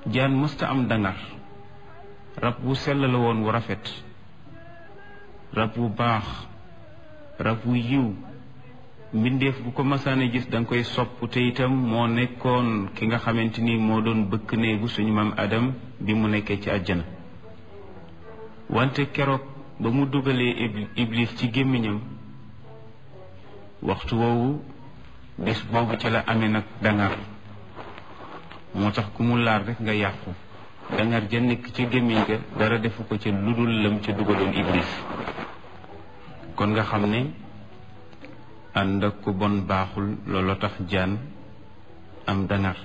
jaan mësta am dangar rab wu sell la woon wu rafet rab wu baax rab wu yiw mbindeef bu ko masaane gis da nga koy sopp te itam moo nekkoon ki nga xamante ni moo doon bëkk néegu suñu maam Adam bi mu nekkee ci àjjana wante keroog ba mu dugalee iblis ci gémmiñam waxtu woowu bés boobu ci la amee nag dangar moo tax ku mu laar rek nga yàqu dangar ja nekk ci gémmiñ ga dara defu ko ca ludul lam ca dugaloon iblis kon nga xam ne ànd ak ku bon baaxul looloo tax jaan am dangar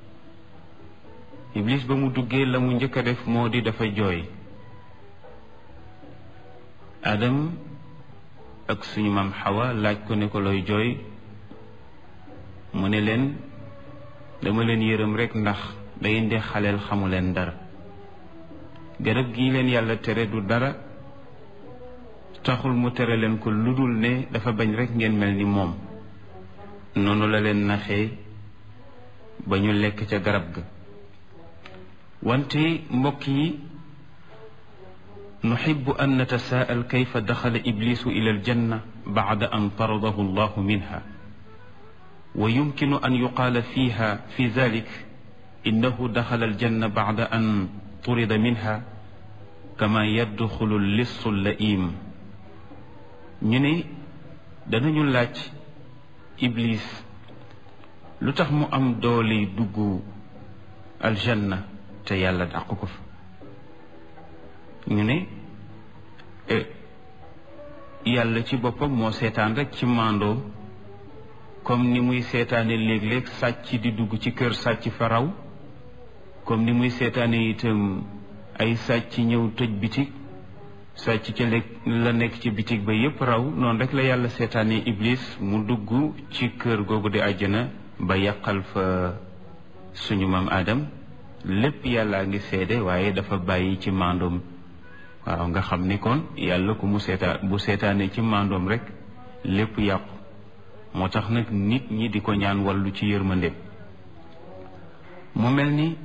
iblis ba mu duggee la mu njëkk a def moo di dafa jooy adam ak suñu maam xawa laaj ko ne ko looy jooy mu ne leen dama leen yërëm rekk ndax day ndi xaleel xamu leen dara garab gii leen yàlla tere du dara taxul mu tere leen ko lu dul ne dafa bañ rekk ngeen mel ni moom noonu la leen naxee ba ñu lekk ca garab ga wante mbokk yi nuxibu an natasaa'al kayfa daxala iblisu ila aljanna bacda an taradahu allahu minha wa yumkinu an yuqaala fiha fi dalik innahu daxala aljanna bacda an turida minha kama yadxulu lissu laim ñu ne danañu laaj iblis lu tax mu am doole dugg aljanna te yàlla dàq ko fa ñu ne yàlla ci boppam moo seetaan rek ci màndoo comme ni muy seetaane léeg-léeg sàcc di dugg ci kër sàcc fa raw comme ni muy seetaane itam ay sàcc ñëw tëj bitig sàcc ca lekk la nekk ci bitig ba yépp raw noonu rek la yàlla seetaane iblis mu dugg ci kër googu di àjjana ba yàqal fa suñu maam Adam lépp yàllaa ngi seede waaye dafa bàyyi ci mandoom waaw nga xam ni kon yàlla ku mu seetaan bu seetaanee ci mandoom rek lépp yàqu moo tax nag nit ñi di ko ñaan wàllu ci yërmande mu mel ni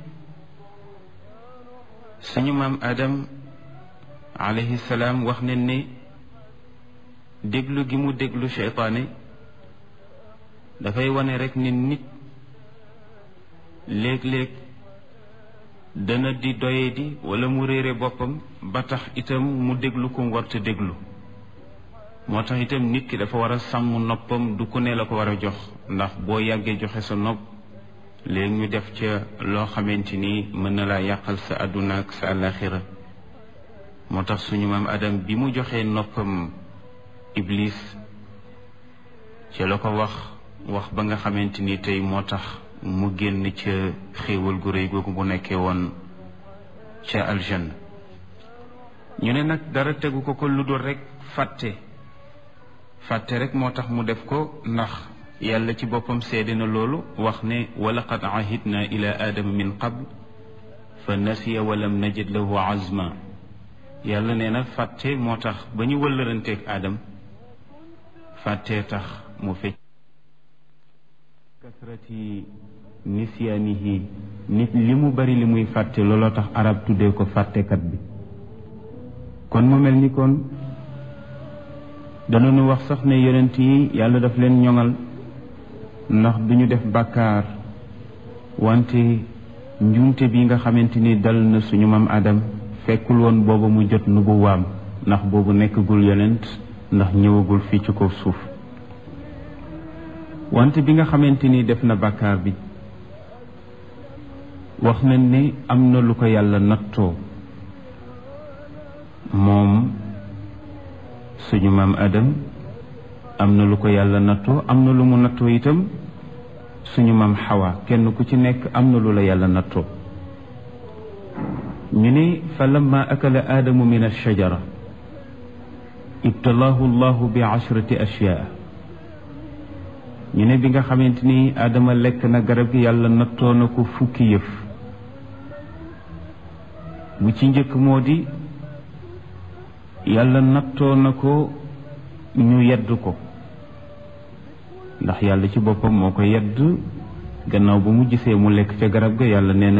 suñu maam Adam alayhi salaam wax nañ ne déglu gi mu déglu seytaane dafay wane rek ni nit léeg-léeg dana di doye di wala mu réere boppam ba tax itam mu déglu ko warta déglu moo tax itam nit ki dafa war a sàmm noppam du ku ne la ko war a jox ndax boo yàggee joxe sa nopp léegi ñu def ca loo xamante ni mën na laa yàqal sa àdduna ak sa àllaaxira moo tax suñu maam Adam bi mu joxee noppam Iblis ci la ko wax wax ba nga xamante ni tey moo tax mu génn ca xéewal gu rëy googu bu nekkee woon ca aljanna ñu ne nag dara tegu ko ko lu dul rek fàtte fàtte rek moo tax mu def ko ndax yàlla ci boppam seede na loolu wax ne wa laqad ahidna ila aadama min qabl fa nasiya walam najid lahu azma yàlla nee na fàtte moo tax ba ñu wëllëranteeg aadam fàtte tax mu fecc kasrati nisyaanihi nit li mu bari li muy fàtte looloo tax arab tuddee ko fàttekat bi kon mu mel ni kon danañu wax sax ne yonent yi yàlla daf leen ñoŋal ndax duñu def bàkkaar wante njuumte bi nga xamante ni dal na suñu maam Adam fekkul woon booba mu jot nubu waam ndax boobu nekkagul yonent ndax ñëwagul fii ci kaw suuf wante bi nga xamante ni def na bàkkaar bi wax nañ ne am na lu ko yàlla nattoo moom suñu maam Adam am na lu ko yàlla nattoo am na lu mu nattoo itam suñu maam Xawa kenn ku ci nekk am na lu la yàlla nattoo ñu ne fa lamma akala aadamu min alshajara ibtalaahu llahu bi ashrati ashyaa ñu ne bi nga xamante ni aadama lekk na garab gi yàlla nattoo na ko fukki yëf bu ci njëkk moo di yàlla nattoo na ko ñu yedd ko ndax yàlla ci boppam moo ko yedd gannaaw bu mu gisee mu lekk ca garab ga yàlla nee na